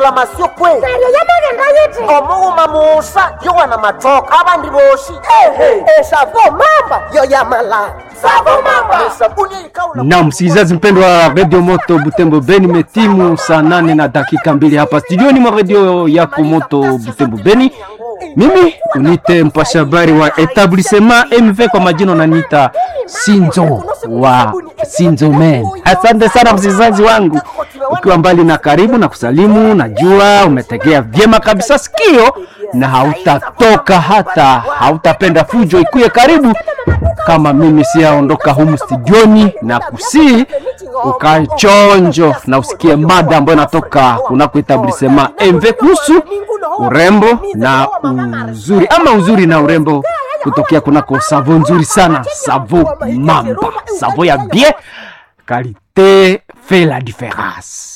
reclamation kwe neryo yamabanga yiti omughuma musa yowana matoka abandi boshi ehe esavo mamba yo yamala savo mamba esabuni eyikawula na msikilizaji mpendwa wa redio moto butembo beni metimu saa nane na dakika mbili hapa studioni mwa redio yako moto butembo beni mimi unite mpasha habari wa etablissement mv kwa majina unaniita sinzo wa sinzo men asante sana msikilizaji wangu ukiwa mbali na karibu na kusalimu najua umetegea vyema kabisa sikio na hautatoka hata hautapenda fujo ikuye karibu kama mimi siyaondoka humu studioni na kusii ukachonjo na usikie mada ambayo inatoka kunako etablissement mv kuhusu urembo na uzuri ama uzuri na urembo kutokea kunako savo nzuri sana savo mamba savo ya bien qualité fait la différence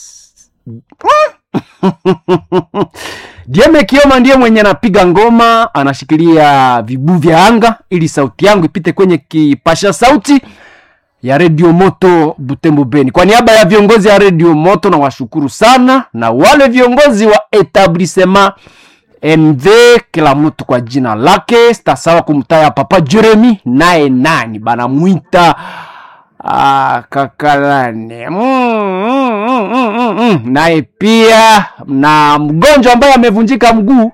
Dieme Kioma ndiye mwenye anapiga ngoma, anashikilia vibu vya anga ili sauti yangu ipite kwenye kipasha sauti ya redio moto Butembo Beni. Kwa niaba ya viongozi ya redio moto, na washukuru sana na wale viongozi wa etablissement MV, kila mtu kwa jina lake. Sitasawa kumtaya Papa Jeremy, naye nani banamwita Ah, kakalane mm, mm, mm, mm, mm, mm. naye pia na mgonjwa ambaye amevunjika mguu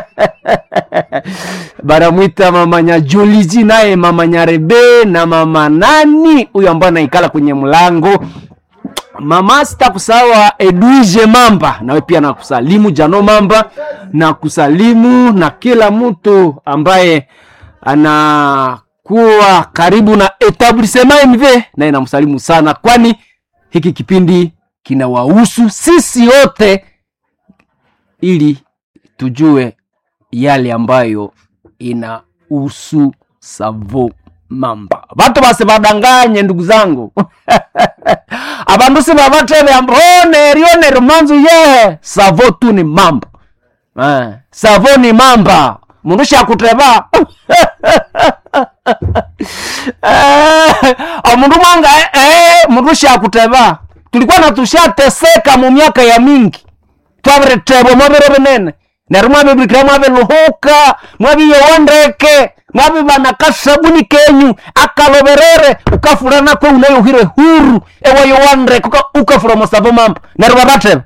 banamwita mama Nyajolizi, naye mama Nyarebe na mama nani huyo ambaye anaikala kwenye mlango mama sitakusawa Edwige Mamba, nawe pia nakusalimu Jano Mamba na kusalimu na kila mtu ambaye anakuwa karibu na etablissement MV, naye namsalimu sana, kwani hiki kipindi kinawahusu sisi wote, ili tujue yale ambayo inahusu Savo Mamba. Watu basi badanganye ndugu zangu abandu sibabatebe ambone rione rumanzu ye savo tu ni mamba eh, savo ni mamba mundu shakuteba eh, omundu mwanga eh, mundu shakuteba tulikuwa natushateseka mu miaka ya mingi twabiretebwa mwabiro binene neryo mwabibikira mwabiluhuka mwabiyowondeke mwabibana kasabuni kenyu akaloberere ukafura nako unayohire huru ewayowandeke uka- ukafura musavo mamba neryo babateba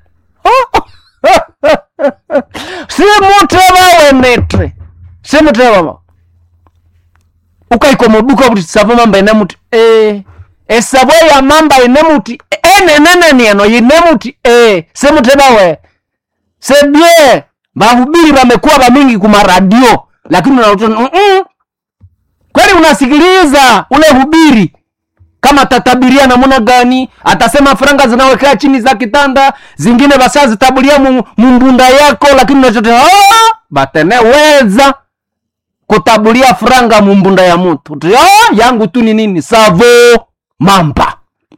simuteba wenete simuteba ba ukaiko muduka kuti savo mamba ine muti e esavo ya mamba ine muti enenenenieno ine muti e simuteba we sebie mahubiri wamekuwa wamingi kuma radio lakini unakuta mm -mm. kweli unasikiliza ule hubiri kama tatabiria namuna gani atasema franga zinawekea chini za kitanda zingine basazitabulia mu- mumbunda yako lakini unachote "Ah, bateneweza kutabulia franga mumbunda ya mtu Uti, "Ah, yangu tu ni nini savo mamba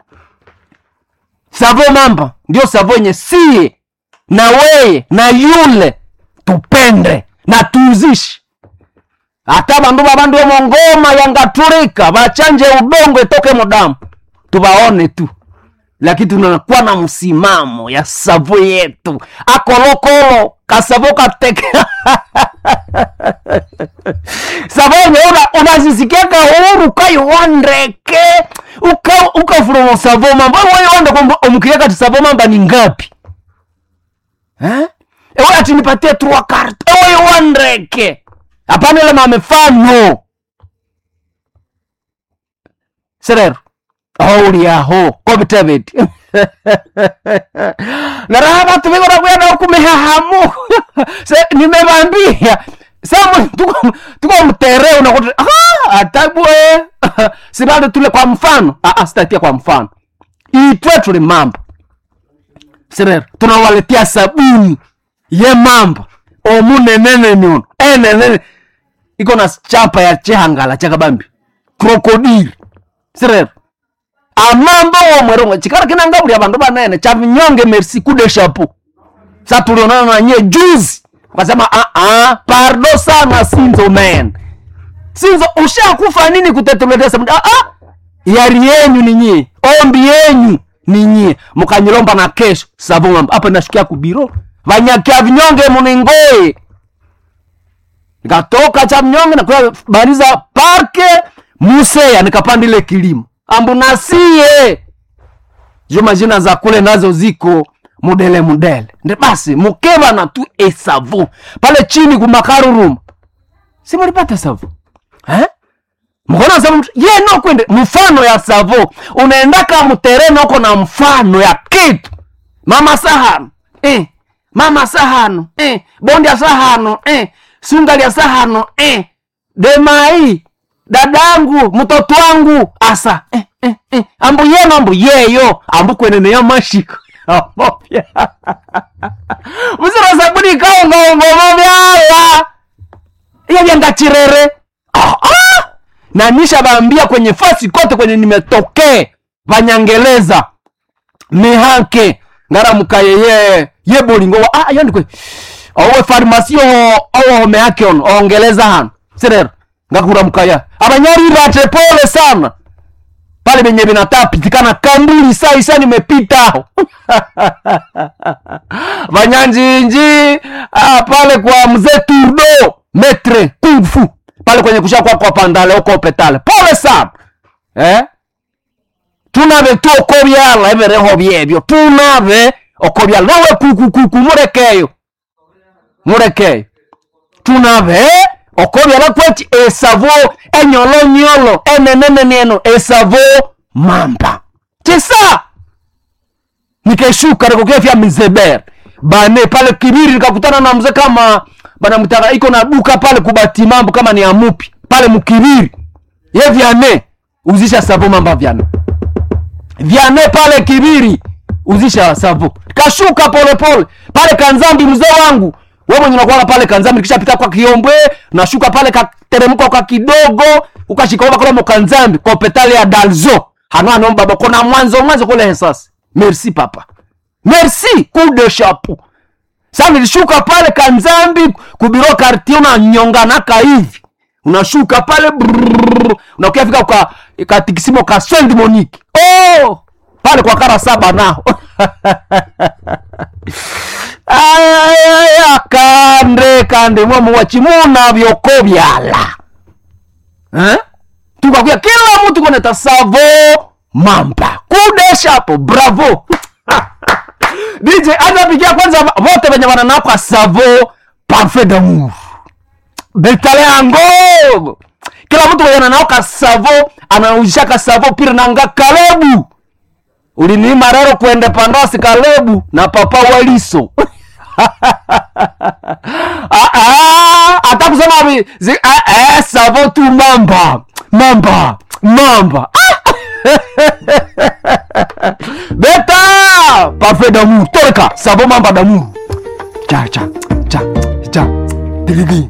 savo mamba ndio savo yenye sie na weye na yule tupende na tuuzishi hata bandu babandu omongoma yangaturika bachanje ubongo itoke mudamu tubaone tu lakini tunakuwa na msimamo ya savo yetu akolokolo kasavo kateke savo yenye una- unazisikiaka huru kaiwandeke ukafuromo savo mamba waiwande omukiriaka ti savo mamba ni ngapi Eh? ewe ati nipatie trois carte ewe iwandeke hapana ile mamefano serero auli aho kobitebeti naraha batu bigora kwenda okumihahamu se nimebambia samu tuko mtere unakuta ah atabwe sibado tule kwa mfano ah ah sitatia kwa mfano itwe tuli mambo serero tunawaletea sabuni ye mamba omunenene uno enenene iko na chapa ya chihangala chakabambi krokodili serero amambo womwerongo chikara kinangabuli abandu banene chavinyonge merci kude chapeau sa tulionana nanye juzi wakasema ah ah pardo sana sinzo man sinzo ushakufa nini kutetuletea sabuni ah ah yari yenyu ni nyie ombi yenyu ni nyie mukanyilomba na kesho savo mambo hapa nashukia kubiro vanyakia vinyonge muningoe nikatoka cha mnyonge nakuya bariza parke museya nikapandile kilimo ambunasie jo majina za kule nazo ziko mudele mudele nde basi mukeva na tu esavo pale chini kumakarurum si mulipata savo eh? mkona savo ye no kwende mfano ya savo unaendaka muterene uko na mfano ya kitu mama sahano eh. mama sahano eh. bondi ya sahano eh. sungali ya sahano eh. demai dadangu mtoto wangu asa eh, eh, eh. ambu yeno ambu yeyo ambu kweneneyo mashiko amopya musiro sabuni kaongaongomo vyala iyo vyangachirere ah, ah! na nisha bambia kwenye fasi kote kwenye nimetokee vanyangeleza mihanke ngaramukaye ye ye bolingo wa ah yandikwe owe farmasi owo home yake ono ongeleza hano sirero ngakuramukaya abanyaribate pole sana pale benye binatapitikana kambuli saa isa nimepita vanyanjinji ah, pale kwa mzee turdo metre kungfu pale kwenye kusha kwa kwa pandale uko petale pole sana eh? tunave tu okobyala ebereho byebyo tunave okobyala nawe kukukuku murekeyo murekeyo tunave okobyala kweki esavo enyolonyolo enenenenieno esavo mamba tisa nikeshuka nikokefya mizeber bane pale kibiri nikakutana na mzee kama banamtaka iko na duka pale kubati mambo kama ni amupi pale mkibiri ye vyane uzisha savo mamba vyane vyane pale kibiri uzisha savo kashuka polepole pale kanzambi mzee wangu we mwenye unakuwaga pale kanzambi kishapita kwa kiombwe nashuka pale kateremka kwa kidogo ukashikaova kule mokanzambi kwa petale ya dalzo hano hano baba kona mwanzo mwanzo kule hesasi merci papa merci coup de chapeau sa nilishuka pale kanzambi kubiro kartie unanyonganaka hivi unashuka pale brrrr, unakuya fika kwa katikisimo ka Saint Monique oh pale kwa kara saba nao ayaya kande kande mwamu wachimuna vyoko vyala eh? tukakuya kila mtu koneta savo mamba kudeshapo bravo dj anapigia kwanza vote venye wananakwa savo parfait d'amour betale yango kila mtu mwenye ananaoka savo anauzishaka savo pira nanga kalebu uliniima rero kwende pandasi kalebu na papa waliso Ah, ah, hata kusema vi- zi- ah, eh, savo tu mamba mamba mamba Ah! beta parfait d'amour toleka savo mamba d'amour cha cha cha cha diligi